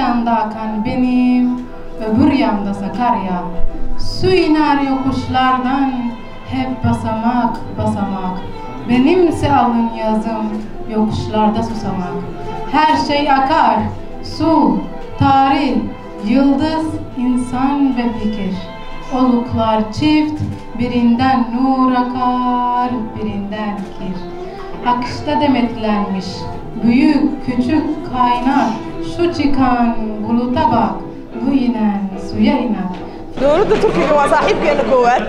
yandakan benim öbür yanda Sakarya. Su iner yokuşlardan hep basamak basamak. Benimse alın yazım yokuşlarda susamak. Her şey akar, su, tarih, yıldız, insan ve fikir. Oluklar çift, birinden nur akar, birinden kir. Akışta demetlenmiş, büyük küçük kaynar, şu çıkan buluta bak, bu inen suya iner. dowladda turkiga waa saaxiibkeena koowaad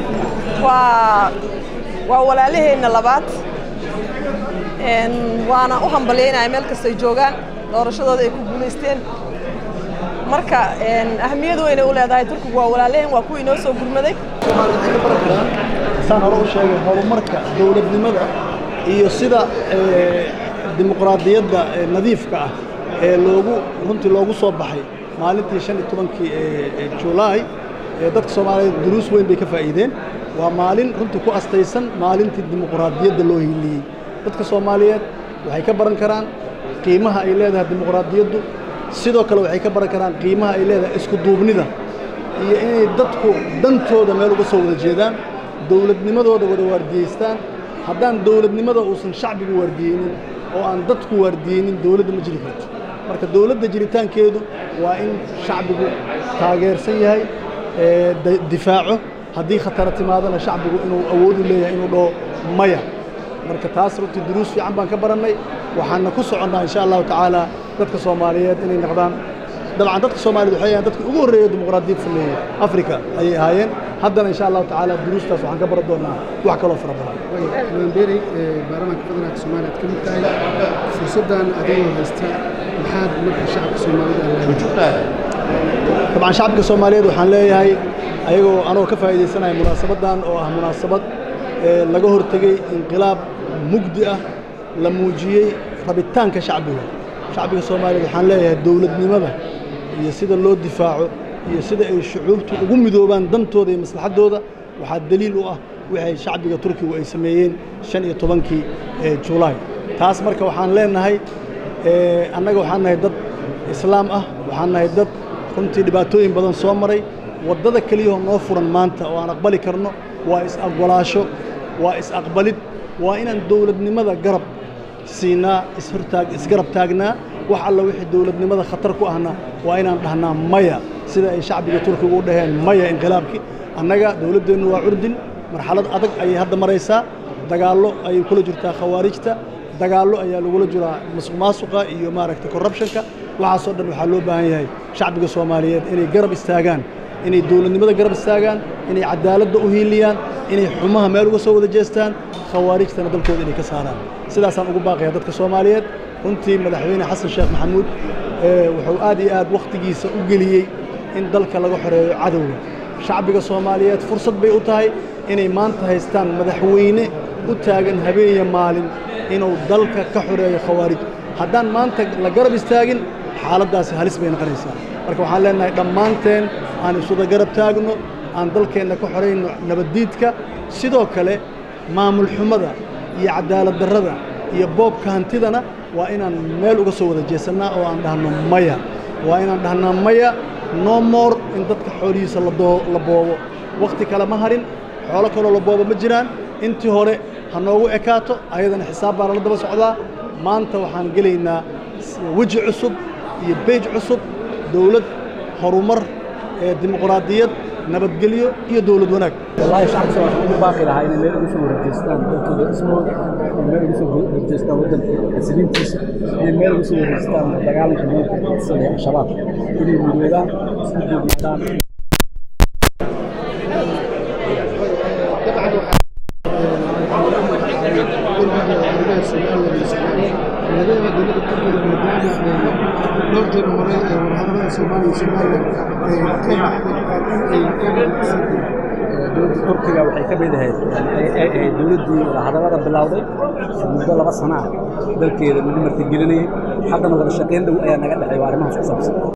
waa waa walaalaheenna labaad Een, waana u hambalyaynaya meel kastay joogaan doorashadooda ay ku guulaysteen marka een, ahmiyad weyn ay u leedahay turkigu waa walaalaheen waa kuwii inoo soo gurmaday Soomaalida waxay ka baran karaan saan hore u sheegay horumarka dowladnimada iyo sida eh, dimuqraadiyadda eh, nadiifka ah ee loogu runtii loogu soo baxay maalintii shan iyo tobankii ee ee July ee dadka Soomaaliyeed duruus weyn bay ka faa'iideen waa maalin runtii ku astaysan maalintii dimuqraadiyadda loo hiiliyey dadka Soomaaliyeed waxay ka baran karaan qiimaha ay leedahay dimuqraadiyaddu sidoo kale waxay ka baran karaan qiimaha ay leedahay isku duubnida iyo inay dadku dantooda meel uga soo wada jeedaan dowladnimadooda wada waardiyeystaan haddaan dowladnimada uusan shacbigu waardiyeynin oo aan dadku waardiyeynin dowladda ma jiri karto marka dowladda jiritaankeedu waa in shacbigu taageersan yahay ee, da- difaaco haddii khatara timaadana shacbigu inuu awood u leeyahay inuu dhaho maya marka taas runtii duruus fiican baan ka barannay waxaana ku soconnaa insha allahu tacaala dadka soomaaliyeed inay noqdaan dabcan dadka soomaaliyeed waxay ahayn dadkii ugu horreeyay dimuqraadiyad sameeyey afrika ayay ahaayeen haddana insha allahu tacaala duruustaas waxaan ka baran doonaa wax kaloo fara badan maanbeerey baarlamaanka federaalka soomaaliya aad ka mid tahay fursaddan adigoo haysta maxaad marka shacabka soomaalida leedahay dabcan shacabka soomaaliyeed waxaan leeyahay ayagoo anoo ka faa'iidaysanaya munaasabaddan oo ah munaasabad ee laga hortegey inqilaab mugdi ah la muujiyey rabitaanka shacbiga shacbiga soomaaliyeed waxaan leeyahay dowladnimada iyo sida loo difaaco iyo sida ay shucuubtu ugu midoobaan dantooda iyo maslaxaddooda waxaa daliil u ah waxay shacbiga turkigu ay sameeyeen shan iyo tobankii ee julaay taas marka waxaan leenahay ee, annaga waxaan nahay dad islaam ah waxaan nahay dad runtii dhibaatooyin badan soo maray waddada keliyahoo noo furan maanta oo aan aqbali karno waa is-aqbalaasho waa is-aqbalid waa inaan dowladnimada garab siinaa ishortaag isgarab taagnaa wax alla wixii dowladnimada khatar ku ahna waa inaan dhahnaa maya sida ay shacbiga turkiga u dhaheen maya inqilaabkii annaga dowladdeennu waa curdin marxalad adag ayay hadda maraysaa dagaallo ayay kula jirtaa khawaarijta dagaallo ayaa lagula jiraa musuq maasuqa iyo maaragtay corruptionka waxaasoo dhan waxaa loo baahan yahay shacbiga soomaaliyeed inay garab istaagaan inay dowladnimada garab istaagaan inay cadaaladda u hiiliyaan inay xumaha meel uga soo wada jeestaan khawaarijtana dalkooda inay ka saaraan sidaasaan ugu baaqaya dadka soomaaliyeed runtii madaxweyne xasan sheekh maxamuud ee, wuxuu aad iyo aad wakhtigiisa u geliyey in dalka laga xoreeyo cadowga shacbiga soomaaliyeed fursad bay u tahay inay maanta haystaan madaxweyne u taagan habeenya maalin inuu dalka ka xoreeyo khawaarij haddaan maanta la garab istaagin xaaladdaasi halis bay noqonaysaa marka waxaan leenahay dhammaanteen aan isuda garab taagno aan dalkeenna ka xorayno nabaddiidka sidoo kale maamul xumada iyo cadaalad darrada iyo boobka hantidana waa inaan meel uga soo wada jeesannaa oo aan dhahno maya waa inaan dhahnaa maya no more in dadka xoolihiisa la doo- la boobo wakhti kale ma harin xoolo kaloo la boobo ma jiraan intii hore ha noogu ekaato ayadana xisaab baa lala daba socdaa maanta waxaan gelaynaa s- weji cusub iyo beej cusub dowlad horumar ee dimuqraadiyad nabadgelyo iyo dowlad wanaag والله شعب سواء ugu baaqi lahaa inay meel ugu soo wareejeystaan dalkooda ismooda inay meel ugu soo wareejeystaan waddanka xasilintiisa inay meel ugu soo wareejeystaan dagaalanka nimanka xisada ee al-shabaab inay midoodaan isku joogtaan arrimaha Soomaaliya iyo Soomaaliya laga yaabaa dowladda Turkiga maadaama ay dhowr jeer maray ee wadahadalada Soomaaliya iyo Soomaaliya ay ka baxday in ay ka dhaqsiiyeen dowladda turkiga waxay ka mid ahayd ay ahayd dowladdii hadallada bilowday muddo laba sana ah dalkeeda lagu martigelinayay haddana wada shaqayn dhow ayaa naga dhexeeya arrimahaas ku saabsan